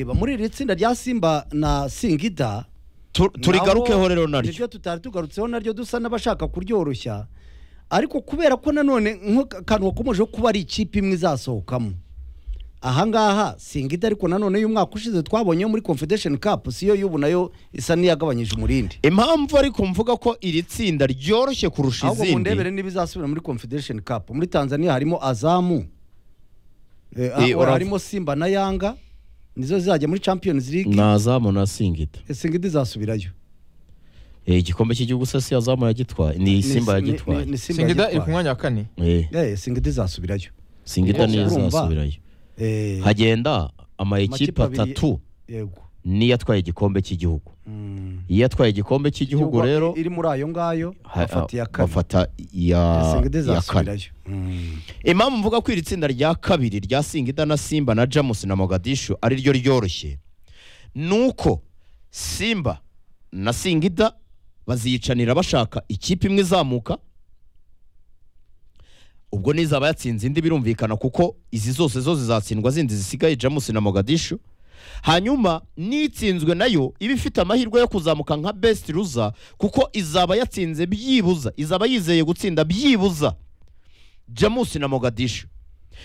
Reba, muri iri tsinda rya simba na singida Tu- turigarukeho nabo rero naryo niryo tutari tugarutseho naryo dusa n'abashaka kuryoroshya ariko kubera ko nanone nk'akantu wakomeje kuba ari ikipe imwe izasohokamo ahangaha singida ariko nanone y'umwaka ushize twabonyeyo muri confederation cup siyo y'ubu nayo isa n'iyagabanyije umurindi impamvu ariko mvuga ko iri tsinda ryoroshye kurusha ahubwo mu ndebere izindi n'ibizasubira muri confederation cup muri tanzania harimo azamu Eh, ah, Eh, urav- harimo simba na yanga nizo zizajya muri champions league nazamu na singita singida izasubirayo Eh, igikombe cy'igihugu se si yazamu yagitwaye ni simba Ni- ni- ni- yagitwaye ni Simba singida iri ku yagitwaye. mwanya wa kane Eh, Eh, singida izasubirayo singita niyo Urumva? izasubirayo Eh, hagenda ama Amakipe ekipa abiri- atatu yego niyo atwaye igikombe cy'igihugu Mm. iyo atwaye igikombe cy'igihugu rero iri muri ayo ngayo ha- bafata iya kane bafata iya singida iya kane izasubirayo Mm. impamvu mvuga ko iri tsinda rya kabiri rya singida na simba na jamus na mogadishu ari ryo ryoroshye ni uko simba na singida baziyicanira bashaka ikipe imwe izamuka ubwo n'izaba yatsinze indi birumvikana kuko izi zose zo zizatsindwa zindi zisigaye jamus na mogadishu hanyuma n'itsinzwe nayo iba ifite amahirwe yo kuzamuka nka best ruza kuko izaba yatsinze byibuza izaba yizeye gutsinda byibuza jamusi na mogadishu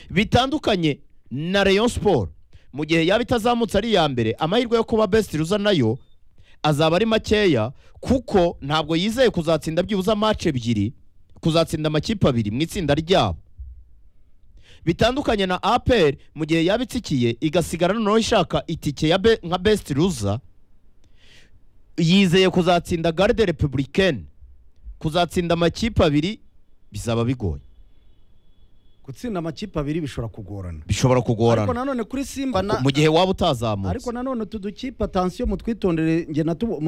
bitandukanye na rayon sport mu gihe yaba itazamutse ari iya mbere amahirwe yo kuba best ruza nayo azaba ari makeya kuko ntabwo yizeye kuzatsinda byibuze amace ebyiri kuzatsinda amakipe abiri mu itsinda ryabo bitandukanye na apr mu gihe yaba itsikiye igasigara noneho ishaka itike ya be, nka best ruza yizeye kuzatsinda garde republicaine kuzatsinda amakipe abiri bizaba bigoye gutsinda amakipe abiri bishobora kugorana bishobora ariko kugorana nanone kuri simba na mu gihe waba ariko utazamutse nanone utu dukipe atansiyo mutwitondere nge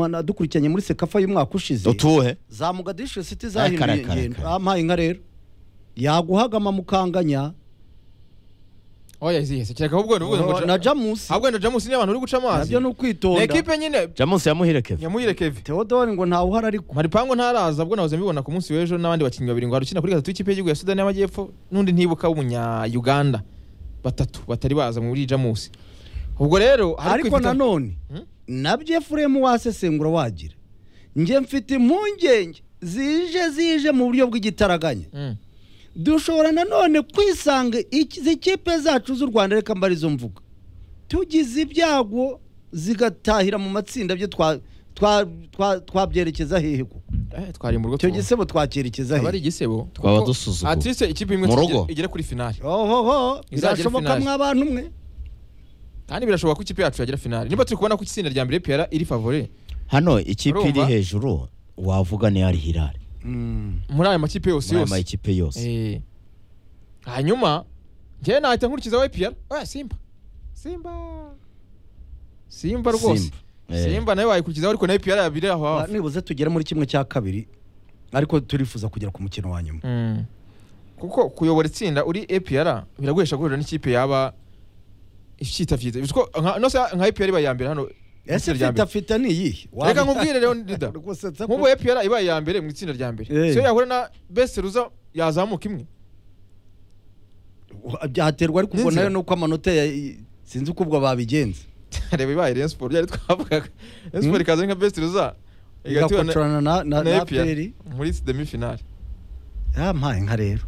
nadukurikiranye muri sekafa y'umwaka ushize utuhe za mugadishu siti Kare, zahinduye kare, kare, ingendo kare. ampaye inka rero yaguhagama mukanganya oya izihe kereka ahubwo ni ubwo na jamusi ahubwo na jamusi ni abantu uri guca amazi nabyo ni ni ukwitonda ekipe nyine jamusi yamuhire keve nyamuhire keve teodori ngo ntawuhari ariko maripangu ntaraza ubwo nahoze mbibona ku munsi w'ejo n'abandi bakinnyi babiri ngo hari ukina kuri gatatu y'ikipe y'igihugu ya sudani y'amajyepfo n'undi ntibuka w'umunya-uganda batatu batari baza muri jamusi ubwo rero hari ariko kwifata- nanone Hmm? nabyo efuremu wasesengura wagira nge mfite impungenge zije zije mu buryo bw'igitaraganya Mm. dushobora nanone kwisanga iki- izi kipe zacu z'u rwanda reka mbarizo mvuga tugize ibyago zigatahira mu matsinda byo twa- twa- twa- twabyerekeza hehe ko Eh, twari mu rugo icyo tuba- gisebo twacyerekeza aba ari hehe igisebo Twaba kuko dusuzuguwe. at least ikipe imwe Mu igera- rugo. igera kuri finali ohoho Izagera birashoboka finali. mw'abantu umwe kandi birashoboka ko ikipe yacu yagira finali niba turi kubona ko itsinda rya mbere piyara iri favore hano ikipe iri Urumva? hejuru wavuga ni ari hirare muri aya makipe yose muri aya yose makipe yose Eh. hanyuma njyewe nahita nkurikizaho ipiyara oya simba simba simba rwose Simba. Eh. simba nayo wayikurikizaho ariko nayo ipiyara yabiri aho Ba- hafi nibuze tugere muri kimwe cya kabiri ariko turifuza kugera ku mukino wa nyuma Mm. kuko kuyobora itsinda uri epr biraguhesha guhurira n'ikipe yaba icyitabyiza nose nka epr iba iya mbere hano mu ese itsinda fita rya mbere fita ni iyi reka nkubwire rero rida Rwose nsa nk'ubu ku- epr iba iya mbere mu itsinda rya mbere Eh. siyo yahura na best ruza yazamuka imwe byaterwa ariko ubwo N'inzira. nayo nuko amanota ya- sinzi uko ubwo babigenza reba ibaye rayon sport byari twavugaga rayon sport Mm. ikaza nka best ruza igatura na- igakocorana na na- na na epr peri muri demi finale yampaye nka rero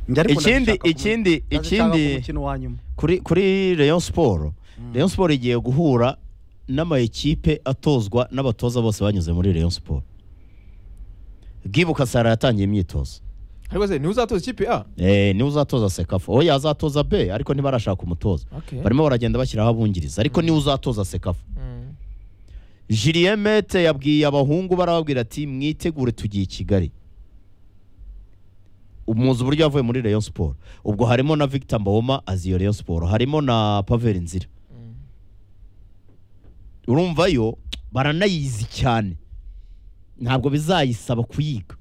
Njye ariko Ikindi- ndabishaka ku- ikindi- ndabishaka ikindi- ku mukino wa nyuma kuri kuri rayon sport rayon sport igiye guhura n'amakipe atozwa n'abatoza bose banyuze muri rayon sport bwibuka sara yatangiye imyitozo ariko se niwe uzatoza ikipe a Eh, niwe uzatoza sekafa oya azatoza b ariko ntibarashaka umutoza Okay. barimo baragenda bashyiraho abungiriza ariko niwe uzatoza sekafa Mm. Julien Mete yabwiye abahungu barababwira ati mwitegure tugiye i Kigali umuzi uburyo yavuye muri Rayon Sport ubwo harimo na Victor Mbawoma aziyo Rayon Sport harimo na Pavel Nzira urumva yo baranayizi cyane ntabwo bizayisaba kuyiga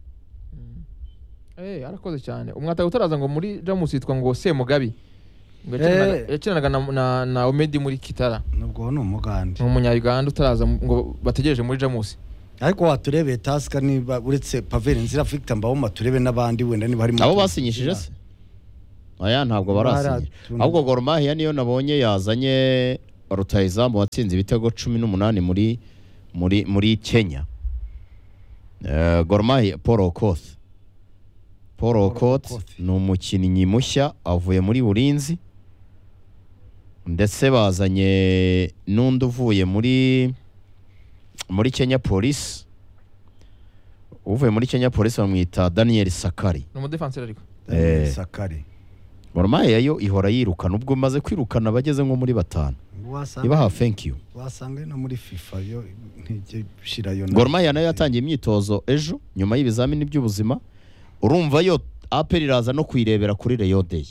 Eh, arakoze cyane umwataka utaraza ngo muri jamus yitwa ngo semugabi Ngo Eh. yakinanaga- yakinanaga na- na na omedi muri kitara nubwo ni umugande ni umunya-uganda utaraza mu- ngo bategereje muri jamus ariko waturebeye tasika niba uretse paveri nzira victor mbawoma turebe n'abandi wenda niba harimo abo basinyishije se aya ntabwo barasinyira Baratu- ahubwo Gor Mahia niyo nabonye yazanye rutayizamu watsinze ibitego cumi n'umunani muri muri muri kenya Eh, Gor Mahia paul okoth paul okoth Okoth. ni umukinnyi mushya avuye muri burinzi ndetse bazanye n'undi uvuye muri muri kenya polisi uvuye muri kenya polisi bamwita daniel sakari ni umudefanseri ariko Daniel Eh. sakare goromaya yo ihora yirukana ubwo maze kwirukana abageze nko muri batanu wasanga ibaha thank you wasanga no muri fifa yo ntijye shirayo na- goromaya nayo yatangiye imyitozo ejo nyuma y'ibizamini by'ubuzima urumva yo apel iraza no kuyirebera kuri reyo deyi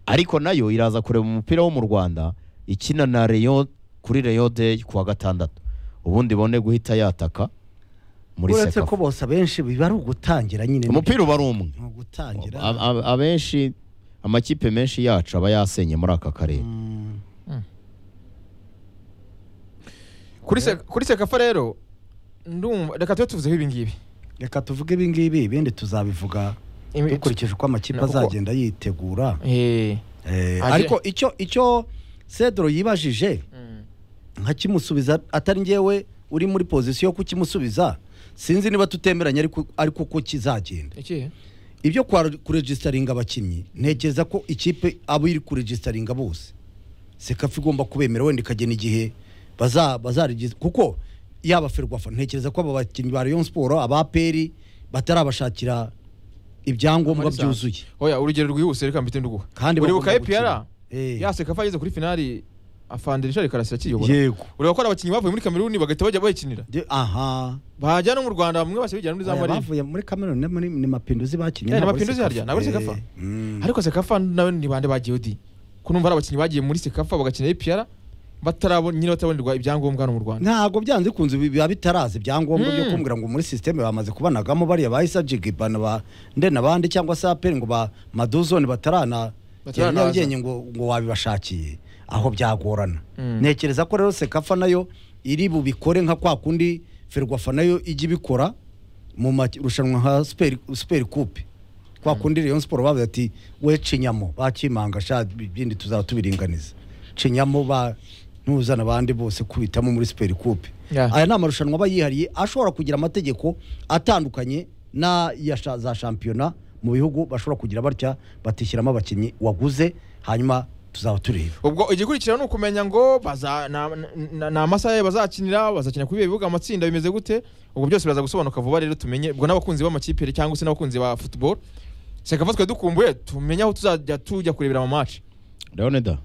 ariko nayo iraza kureba umupira wo mu rwanda ikina na reyo kuri reyo deyi kuwa gatandatu ubundi bone guhita yataka muri uretse sekafa ko bose abenshi biba ari ugutangira nyine umupira uba ari umwe ni ugutangira A- a- abenshi amakipe menshi yacu aba yasenye muri aka karere Mm, kuri se- kuri sekafa rero ndumva reka tube tuvuzeho ibi ngibi reka tuvuge ibi ngibi ibindi tuzabivuga Ibi- dukurikije uko amakipe Na- uko- azagenda yitegura Eh, Eh, Aje- ariko icyo icyo cedro yibajije mm. nkakimusubiza atari ngewe uri muri pozisiyo yo kukimusubiza sinzi niba tutemeranya ariko ariko uko kizagenda iki ibyo kwa- kuregistaringa abakinnyi ntekereza ko ikipe abo iri kuregistaringa bose sekafi igomba kubemera wenda ikagena igihe baza bazaregis- kuko yaba ferwafa ntekereza ko aba bakinnyi ba Rayon Sport aba APR batarabashakira ibyangombwa Amalisansi. byuzuye oya urugero rwihuse reka mbite nduguha Kandi uribuka bagomba gukina. epr Eh. ya sekafa yageze kuri finali afande richard karasira akiyobora yego ureba ko ari abakinnyi bavuye muri kameruni bagahita bajya bayikinira De- aha bajya no mu rwanda bamwe bose bijyana muri za Aya marine bavuye muri Cameroon ni muri- ni mapinduzi bakinnye Ya, ni ntabwo ari Mapinduzi Sekafa. harya, ntabwo ari Eh, Sekafa. mm. ariko sekafa nawe ni bande bagiye odi ko numva ari abakinnyi bagiye muri sekafa bagakina epr batarabona nyine batarabonerwa ibyangombwa hano mu rwanda ntabwo byanze kunze biba bitaraza ibyangombwa byo Mm. kumbwira ngo muri sisiteme bamaze kubanagamo bariya ba isa jigibana ba ndena abandi cyangwa se aperi ngo ba maduzone batarana Bataranaza. nyarugenge ngo ngo wabibashakiye aho byagorana Mm. ntekereza ko rero sekafa nayo iri bubikore nka kwa kundi ferwafa nayo ijya ibikora mu marushanwa nka Super- super coupe kwa kundi Rayon Sport bavuze ati we cinyamo bakimanga sha ibindi tuzaba tubiringaniza cinyamo ba ntuzana abandi bose kubitamo muri super coupe Yeah. aya ni amarushanwa aba yihariye ashobora kugira amategeko atandukanye na ya sha- za shampiyona mu bihugu bashobora kugira batya batishyiramo abakinnyi waguze hanyuma tuzaba tureba ubwo igikurikira ni ukumenya ngo baza- na- na- ni amasaha ye bazakinira bazakinira kuri ibihe bibuga amatsinda bimeze gute ubwo byose biraza gusobanuka vuba rero tumenye ubwo n'abakunzi b'amakipe cyangwa se n'abakunzi ba football sekafa twe dukumbuye tumenye aho tuzajya tujya kurebera mu match leonida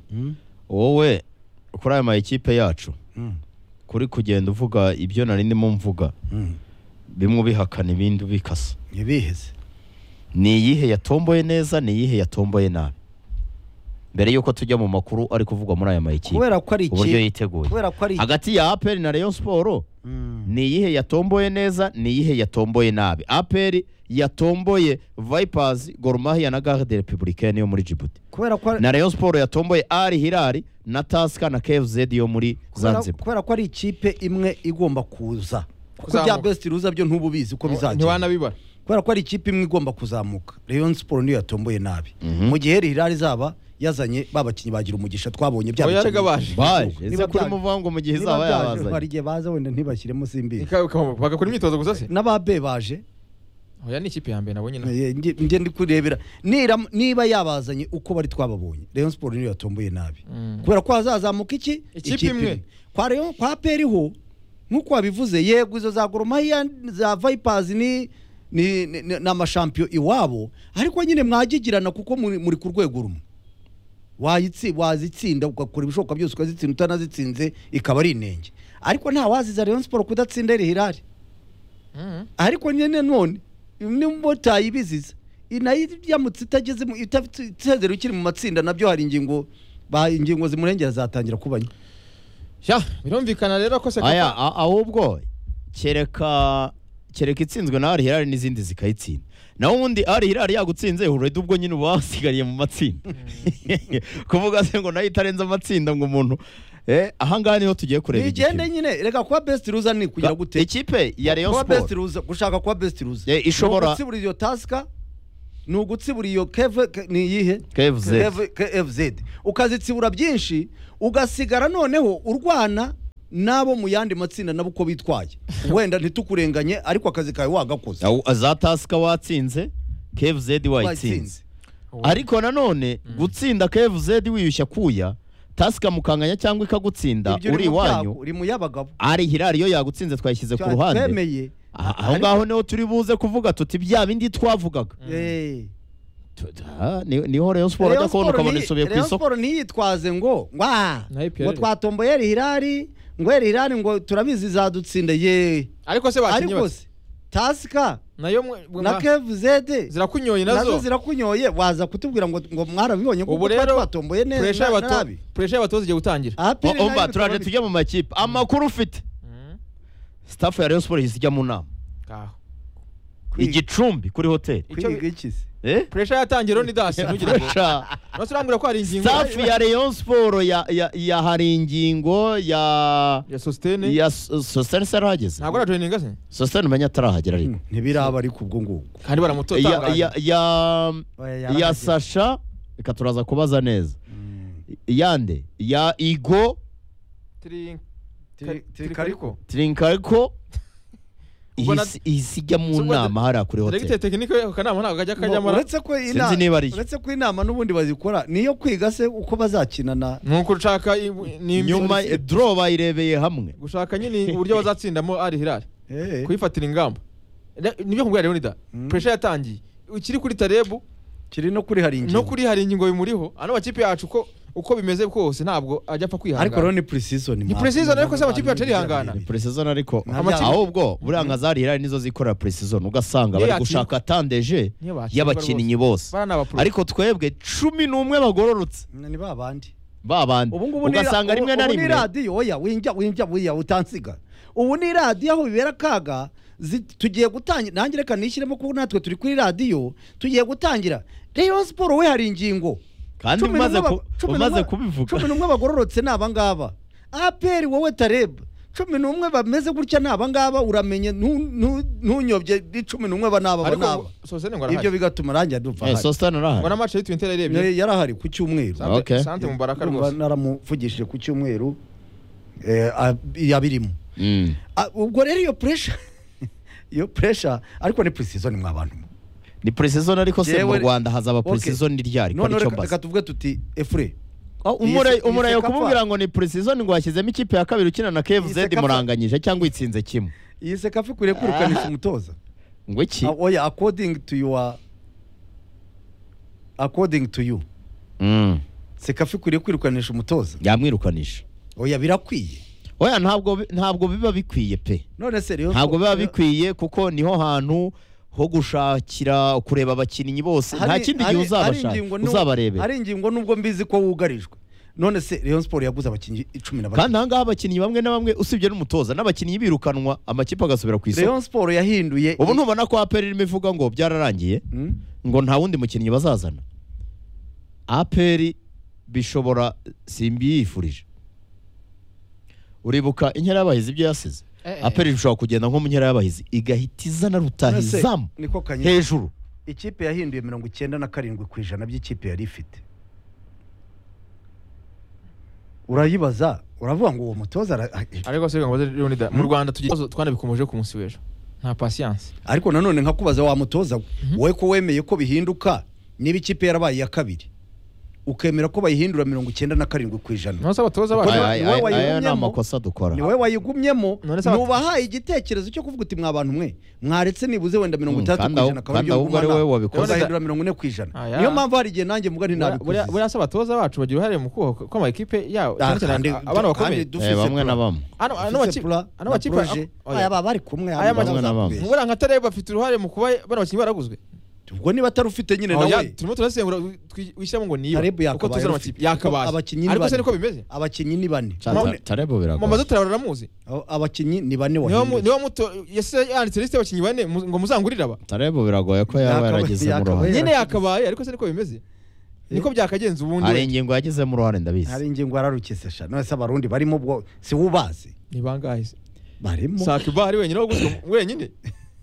wowe kuri aya mayikipe yacu Mm. kuri kugenda uvuga ibyo nari ndimo mvuga Mm. bimwe ubihakana ibindi ubikasa ntibiheze ni iyihe yatomboye neza ni iyihe yatomboye nabi mbere y'uko tujya mu makuru ari kuvugwa muri aya mayikipe kubera ko ari iki uburyo yiteguye kubera ko ari iki hagati ya aperi na rayon siporo Mm. ni iyihe yatomboye neza ni iyihe yatomboye nabi aperi yatomboye vipers gorumahiya na garde republicaine yo muri djibouti kubera ko ari- na rayon siporo yatomboye ari hilari na taska na kfz yo muri kubera- zanzibar kubera ko ari ikipe imwe igomba kuza kuko bya Kuzamuka. best ruza byo ntuba ubizi uko bizagenda ntiwanabibara kubera ko ari ikipe imwe igomba kuzamuka Rayon Sport niyo yatomboye nabi Mhm. mu gihe Hilal izaba yazanye babakinnyi bagira umugisha twabonye bya Oya, bikinnyi. rega baje. baje ese Niba kuri byaje- muvango mu gihe Niba izaba byaje, hari yabazanye igihe baza wenda ntibashyiremo simbi Ika- ika- bagakora imyitozo gusa se n'ababe baje oya ni ikipe ya mbere nabonye nawe eh, nge nge ndi kurebera Nira- niba yabazanye uko bari twababonye Rayon Sport niyo yatomboye nabi kubera ko hazazamuka iki Ikipe imwe. kwa Rayon kwa peri ho nk'uko wabivuze yego izo za goromahiya za vipers ni ni ni- ni amashampiyo iwabo ariko nyine mwagigirana kuko muri muri ku rwego rumwe wayitsi wazitsinda ugakora ibishoboka byose ukazitsinda utanazitsinze ikaba ari inenge ariko nta waziza Rayon Sport kudatsinda Al Hilal ariko nyine none n'umumotari ibiziza nayo yamutse itageze mu itazera ukiri mu matsinda nabyo hari ingingo ba ingingo zimurengera zatangira kubanya birumvikana rero ko aya sekafa a- ahubwo kereka kereka itsinzwe na ari hirari n'izindi zikayitsinda naho ubundi ari hirari yagutsinze urede ubwo nyine uba wasigariye mu matsinda kuvuga se ngo nayo itarenze amatsinda ngo umuntu eh ahangaha niho tugiye kureba ntigende igipimo. nyine reka kuba best ruza ni kugira Ga- gute ikipe ya Rayon kuba best Sport ruza gushaka kuba best ruza Eh, ishobora- gutsibura iyo tasika ni ugutsibura iyo keve ke- ni iyihe KFZ Keve- kfz ukazitsibura byinshi ugasigara noneho urwana n'abo mu yandi matsinda nabo uko bitwaye wenda ntitukurenganye ariko akazi kawe wagakoze Aho- za tasika watsinze KFZ wayitsinze ariko nanone gutsinda KFZ wiyushya kuya tasika mukanganya cyangwa ikagutsinda Ibyo uri mu byabo, iwanyu uri mu y'abagabo ari hirari iyo yagutsinze twayishyize ku ruhande twemeye Ah, aho ngaho niho turi buze kuvuga tuti bya bindi twavugaga Eh. Tu- ah, ni- niho Rayon Sport ajya Rayon kubona Sport ukabona ntiyi- isubiye ku Rayon isoko Sport ntiyitwaze ngo wa Na IPR. ngo twatomboye Hilali ngo Hilali ngo turabizi zadutsinda ye ariko se bakinnye ariko bate se tasika nayo mwe- mwe- na KFZ zirakunyoye nazo nazo zirakunyoye waza kutubwira ngo ngo mwarabibonye Ubu kuko rero, twa twatomboye puresha neza y'abato- nabi puresha y'abatoza igiye gutangira Apiri O- omba nayo turaje bituma tujye mu makipe amakuru ufite Mm. staff ya Rayon Sport ihise ijya mu nama Ngaho. Kwiga. igicumbi kuri hoteli bi- kwiga iki se eh puresha yatangira rero ni dasi ntugire ngo Pressure. nose urambwira ko hari ingingo staff ya Rayon Sport ya ya, ya hari ingingo ya ya sositene ya Sosene sarahageze ntabwo ari joyininga se Sosene umenya atarahagera ariko ntibiraba ariko ubwo ngubwo kandi ya ya baramutotangaje Oya, ya ya yarahagiye. Sasha reka turaza kubaza neza Mm. yande ya Igo Tiri- Tiri- tiri Tirikariko. kariko Trinkariko Ubwo na- ihise ihise ijya mu Ubwo na- nama hariya kuri diregiteri hoteli tekinike ako kanama ntabwo kajya kajyamo na- uretse ko inama Sinzi niba ari yo. uretse ko inama n'ubundi bazikora niyo kwiga se uko bazakina na nuko ushaka i- ni nyuma eh, draw bayirebeye hamwe gushaka nyine uburyo bazatsindamo ari hirari Eh. kuyifatira ingamba Ne- nibyo nkubwira rero nida Mm. puresha yatangiye ikiri kuri tarebu kiri no kuri hari ingingo no kuri hari ingingo bimuriho ano makipe yacu uko uko bimeze kose ntabwo ajya apfa ariko rero kwihangana ni pre-season Ni ma- pre-season, ariko se amakipe abantu yacu arihangana. bigira bibiri. precision ariko Nta amakipe- ahubwo buriya nka za hirari nizo zikorera precision ugasanga Niyo bari yatsindwa. gushaka tandeje Niyo batsindwa y'abakinnyi bose bana n'abapro ariko twebwe cumi n'umwe bagororotse ni ba bandi babandi ubu ngubu ni- ugasanga ubu- rimwe na ubu ni rimwe radiyo oya winjya winjya buya utansiga ubu ni radiyo aho bibera akaga zi- tugiye gutangira nanjye reka nishyiremo kuko natwe turi kuri radiyo tugiye gutangira rayon siporo we hari ingingo kandi Cumi umaze n'umwe ku- ba- cumi umaze n'umwe- kubivuga cumi n'umwe bagororotse ni abangaba aperi wowe tareba cumi n'umwe bameze gutya ni abangaba uramenye ntu- ntu- ntunyobye ni cumi n'umwe ba n'aba ba n'aba ariko sosene ngo ibyo arahari bigatuma ranjye dupfa Eh, Sosthene ngo arahari na match y'itwinter yarebye Eh, yarahari ku cyumweru Sante- Okay. sante mubaraka Urumva rwose naramuvugishije ku cyumweru eh, a- yabirimo Mm. Ah, ubwo rero iyo puresha iyo puresha ariko ni purisizoni mwabantu mwe. ni precision ariko se mu Jewe- Rwanda hazaba Okay. precision ryari noneho ariko reka basa reka tuvuge tuti efure umurayo iyi se- umurayo iyi se kumubwira kapa- ngo ni precision ngo yashyizemo ikipe ya kabiri ukina na Iyi KFZ se kapa- muranganyije cyangwa itsinze kimwe iyi sekafa ikwiriye kwirukanisha umutoza ngo iki Ah, oya according to your according to you Mm. sekafa ikwiriye kwirukanisha umutoza yamwirukanisha oya birakwiye oya ntabwo bi- ntabwo biba bikwiye pe none se rero ntabwo biba bikwiye kuko niho hantu ho gushakira kureba abakinnyi bose nta Hari- kindi hari- gihe hari uzabashaka ingingo n'u- uzabarebera hari ingingo nubwo mbizi ko wugarijwe none se Rayon Sport yaguze abakinnyi icumi na kandi batatu ahangaha abakinnyi bamwe na bamwe usibye n'umutoza n'abakinnyi birukanwa amakipe agasubira ku isoko Rayon Sport yahinduye ubu ntubona ko aperi irimo ivuga ngo byararangiye Hmm? ngo nta wundi mukinnyi bazazana aperi bishobora simbiyifurije uribuka inkera y'abahizi ibyo yasize aperi bishobora kugenda nko mu nkera y'abahizi igahita izana None se, rutahizamu niko kanye hejuru ikipe yahinduye mirongo icyenda na karindwi ku ijana by'ikipe yari ifite urayibaza uravuga ngo uwo mutoza ara- ariko se ngo rero nida mu Rwanda tugira ibibazo twanabikomeje ku munsi w'ejo nta patience ariko nanone nkakubaza wa mutoza we Mhm. wowe ko wemeye ko bihinduka niba ikipe yarabaye iya kabiri ukemera ko bayihindura mirongo icyenda na karindwi ku ijana nose abatoza Kuko bacu niwe- Aya- niwe aya- aya ni wayigumyemo. amakosa dukora ni wowe wayigumyemo None se abatu- nubahaye igitekerezo cyo kuvuga uti mwa bantu mwe mwaretse nibuze wenda mirongo Mm, itandatu kandi ku aho- ijana akaba kandi ibyo ahubwo ari wowe ngumana wabikoze. ukazahindura mirongo ine ku ijana Aya. niyo mpamvu hari igihe nanjye mvuga buriya ntinabikoze buriya se abatoza bacu bagira uruhare mu kubaka ko amakipe yabo Ah, cyane cyane kandi- abana kandi bakomeye dufise Eh, bamwe plan. na bamwe ano ano Dufise makipe plan ano na makipe projet. oya. aya baba bari kumwe Aya hano makipe- bamwe na bamwe. bazakubeshya. nkubura nka tareba bafite uruhare mu kuba bano bakinnyi baraguzwe ubwo niba atari ufite nyine Oya, nawe turimo turasengura twi- wishyiramo ngo niyo Tareb uko yakabaye tuzana yari amakipe ufite. yakabaye Abakinnyi ariko se bane. niko bimeze abakinnyi ni bane None- tarebo mu biragora mazu turabara aramuzi abo- abakinnyi ni bane niba mu- wahindutse niba muto yese yanditse lisite y'abakinnyi bane mu- ngo muzangurire aba tarebo biragoye ko yaba Yakabaye- yaragizemo yakabaye. uruhare nyine yakabaye ariko se niko bimeze niko byakagenza ubundi hari wenda. ingingo yagizemo uruhare ndabizi hari ingingo yararukise sha none se abarundi barimo ubwo si wubazi ni bangahe se barimo sakiba ari wenyine waguzwe mu- wenyine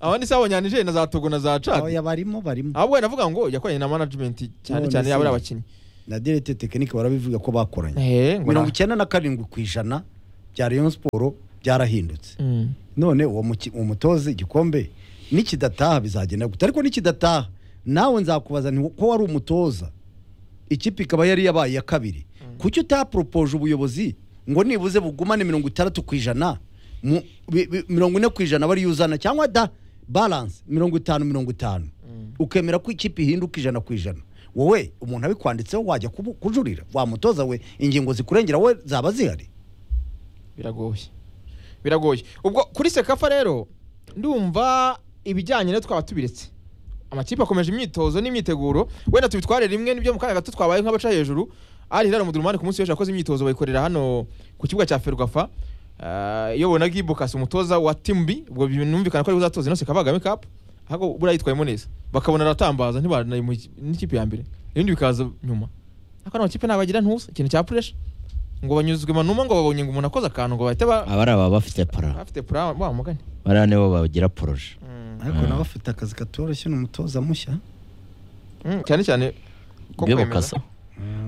abandi si abanya Niger na za Togo na za Chad oya barimo barimo ahubwo wenda navuga ngo yakoranye na management cyane None cyane se. yaba ari abakinnyi na direte tekinike barabivuga ko bakoranye Eh, ngo na- mirongo icyenda na karindwi ku ijana bya rayon siporo byarahindutse Mm. none uwo muki- umutoza igikombe nikidataha bizagenda gute ariko nikidataha nawe nzakubaza nti ko wari umutoza ikipe ikaba yari yabaye iya kabiri kuki utaporopoje ubuyobozi ngo nibuze bugumane mirongo itandatu ku ijana mu- bi- bi- mirongo ine ku ijana bari yuzana cyangwa da baranse mirongo itanu mirongo itanu ukemera ko ikipe ihinduka ijana ku ijana wowe umuntu abikwanditseho wajya kubu- kujurira wa mutoza we ingingo zikurengera we zaba zihari biragoye biragoye ubwo kuri sekafa rero ndumva ibijyanye no twaba tubiretse amakipe akomeje imyitozo n'imyiteguro wenda tubitware rimwe nibyo mu kanya gato twabaye nk'abaca hejuru ari hilal mudurumani ku munsi w'ejo yakoze imyitozo bayikorera hano ku kibuga cya ferwafa Ah, iyobowe na gibokasi umutoza wa timbi ubwo binumvikana ko ariwe uzatoza ino sekava kagame cup ahubwo buriya yitwayemo neza bakabona aratambaza ntibanaye mu n'ikipe ya mbere ibindi bikaza nyuma ariko ano makipe ntabagira ntuza ikintu cya puresha ngo banyuzwe manuma ngo babonye ngo umuntu akoze akantu ngo bahite ba abari aba bafite para afite pura wa mugani bariya nibo bagira poroje ariko nawe afite akazi katoroshye ni umutoza mushya Mm, cyane cyane ko Bwe kwemeza. bukasa.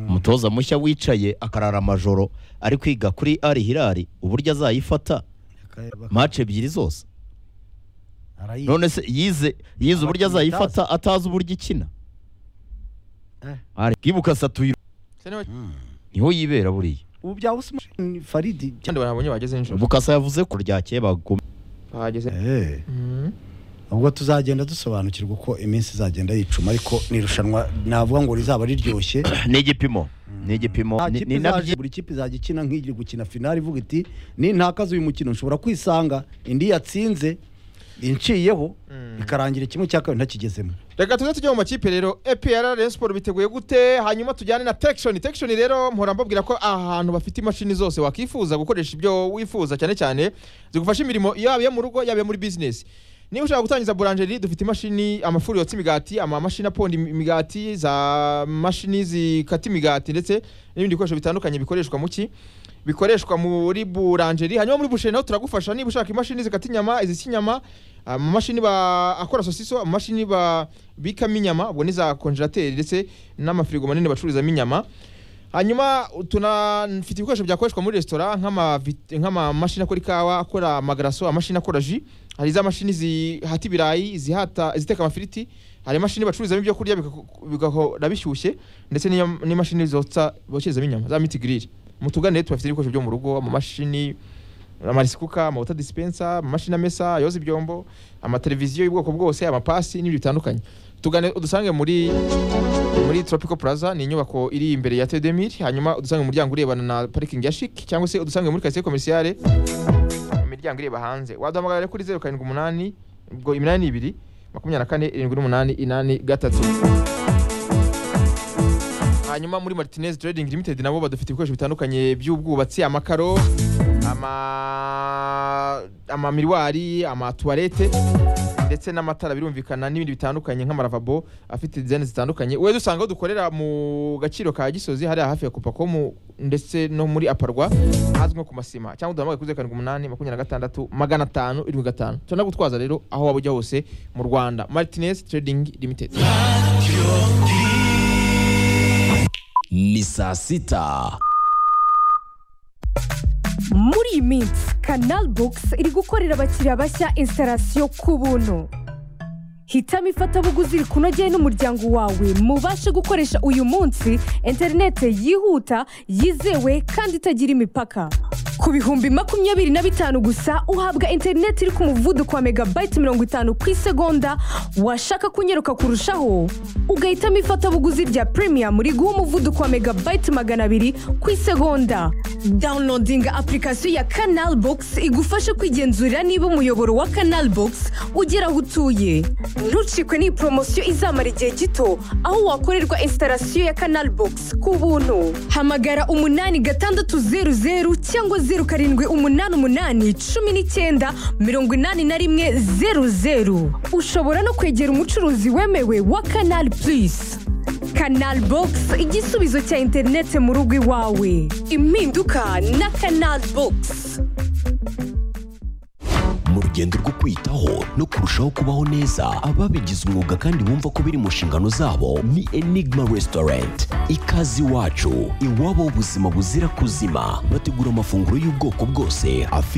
umutoza mushya wicaye akarara amajoro ari kwiga kuri ari hirari uburyo azayifata mace ebyiri zose Arayizi. none se yize yize uburyo azayifata atazi uburyo ikina Eh. ari bwibukasa tuyi Se niba- niho yibera buriya ubu bya Usman Faridi cyane barabonye bageze nijoro bukasa yavuze ko ryakeye bagumye bahageze eh Mm. ubwo tuzagenda dusobanukirwa uko iminsi izagenda yicuma ariko ni irushanwa navuga ngo rizaba riryoshye ni igipimo ni igipimo Nta ni- kipe ni nabyo izaje- buri kipe izajya ikina nk'iri gukina finali ivuga iti nintakaza uyu mukino nshobora kwisanga indi yatsinze inciyeho Mm. ikarangira kimwe cya kabiri ntakigezemo reka tuze tujye mu makipe rero epr rayon sport biteguye gute hanyuma tujyane na tekishoni tekishoni rero mpora mbabwira ko ahantu bafite imashini zose wakifuza gukoresha ibyo wifuza cyane cyane zigufasha imirimo yaba iyo mu rugo yaba iyo muri bizinesi niba ushaka gutangiza buranjeri dufite imashini amafuru yotsa imigati amamashini aponda imigati za mashini zikata imigati ndetse n'ibindi bikoresho bitandukanye bikoreshwa mu ki bikoreshwa muri buranjeri hanyuma muri busheri naho turagufasha niba ushaka imashini zikata inyama izisa inyama amamashini ba akora sosiso amamashini ba bikamo inyama ubwo ni za konjerateri ndetse n'amafirigo manini bacururizamo inyama hanyuma tunafite ibikoresho byakoreshwa muri resitora nk'amavit- nk'amamashini akora ikawa akora amagaraso amashini akora ji hari za mashini zihata ibirayi zihata ziteka amafiriti hari imashini bacururizamo ibyo kurya bigako- bigahora bishyushye ndetse n'iyo- n'imashini zotsa bokerezamo inyama za miti giriri mutugane tubafite ibikoresho byo mu rugo amamashini amarisikuka amawuta disipensa amamashini amesa yoza ibyombo amateleviziyo y'ubwoko bwose amapasi n'ibindi bitandukanye tugane udusange muri muri tropical plaza ni inyubako iri imbere ya tedemir hanyuma udusange mu muryango urebana na parikingi ya shik cyangwa se udusange muri karitsiye komisiyare mu miryango ireba hanze waduhamagara rero kuri zeru karindwi umunani ubwo iminani ni ibiri makumyabiri na kane irindwi n'umunani inani gatatu hanyuma muri martinez trading limited nabo badufite ibikoresho bitandukanye by'ubwubatsi amakaro ama amamiriwari amatuwarete ndetse n'amatara birumvikana n'ibindi bitandukanye nk'amaravabo afite dizayini zitandukanye wowe dusanga aho dukorera mu gaciro ka gisozi hariya hafi ya kopakomu ndetse no muri aparwa hazwi nko ku masima cyangwa duhamagaye kuri zeru karindwi umunani makumyabiri na gatandatu magana atanu irindwi gatanu turanagutwaza rero aho waba ujya hose mu rwanda martinez trading limited ni saa sita muri iyi minsi kanal bogisi iri gukorera abakiriya bashya instalasiyo ku buntu hitamo ifatabuguzi rikunogeye n'umuryango wawe mubashe gukoresha uyu munsi interinete yihuta yizewe kandi itagira imipaka ku bihumbi makumyabiri na bitanu gusa uhabwa interinete iri ku muvuduko wa megabayiti mirongo itanu ku isegonda washaka kunyeruka kurushaho ugahitamo ifatabuguzi rya premium riguha umuvuduko wa megabayiti magana abiri ku isegonda downloadinga apurikasiyo ya kanal bogisi igufasha kwigenzurira niba umuyoboro wa kanal bogisi ugera aho utuye ntucikwe n'iyi poromosiyo izamara igihe gito aho wakorerwa instalasiyo ya kanal bogisi ku buntu hamagara umunani gatandatu zeru zeru cyangwa zeru karindwi umunani umunani cumi n'icyenda mirongo inani na rimwe zeru zeru ushobora no kwegera umucuruzi wemewe wa kanal purisi kanal bogisi igisubizo cya interinete mu rugo iwawe impinduka na kanal bogisi mu urugendo rwo kwitaho no kurushaho kubaho neza ababigize umwuga kandi bumva ko biri mu nshingano zabo ni enigma restaurant ikaze iwacu iwabo ubuzima buzira kuzima bategura amafunguro y'ubwoko bwose afite